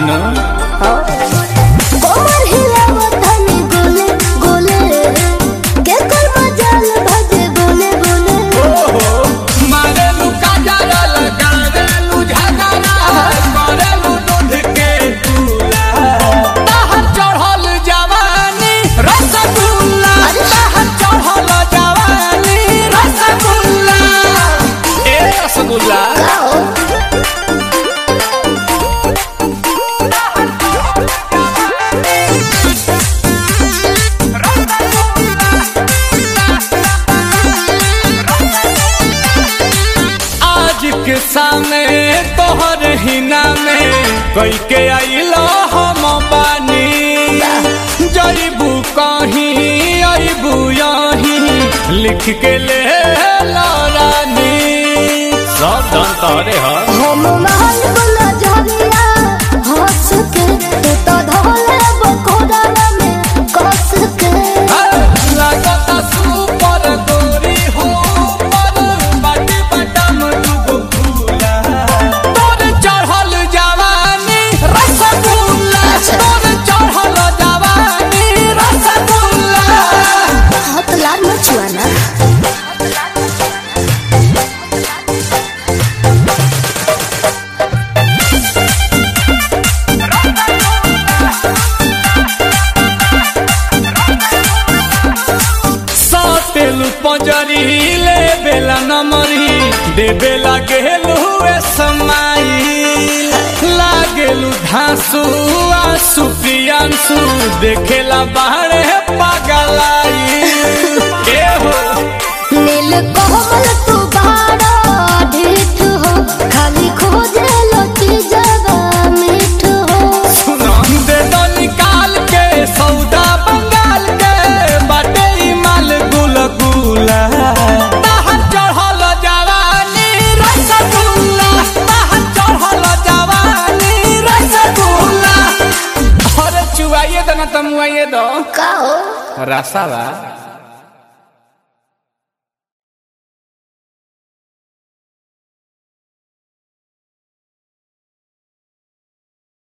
नु कोमर हिलावत हनी गोले गोले के कोई मजाल भजे बोले बोले मारेलू काजरा लगारेलू झगड़ा करेलू दूध के दूला ताहर चढ़ल जवानी रसगुल्ला ताहर चढ़ल जवानी रसगुल्ला ए रसगुल्ला आज के सामने तोहर हिना में कई के आइलो हम बानी जईबू कहीं अबू यहीं लिख के ले रानी सब धन तोरे ह हम महल बोला झरिया हंस के तू तो धोले बकोड़ा में कस के लागता सुपर गोरी हो पर बाटी बटम दुगो फूला तोर चढ़ल जवानी रसगुल्ला तोर चढ़ल जवानी रसगुल्ला हाथ लाल मचुआना सातेलू पंजरी ले बेला नमरी दे बेला गेलू ए समाई लागेलू धांसू आंसू प्रियांसू देखेला बाहरे पागलाई ए हो नील कोमल तू बाड़ा ढीठ हो खाली खोजे लती जगा मीठ हो दे दो निकाल के सौदा बंगाल के बाटे ई माल गुल गुला ताहर चढ़ल जवानी रसगुल्ला ताहर चढ़ल जवानी रसगुल्ला अरे चुवाइए दो ना तमुआइए दो का हो रसावा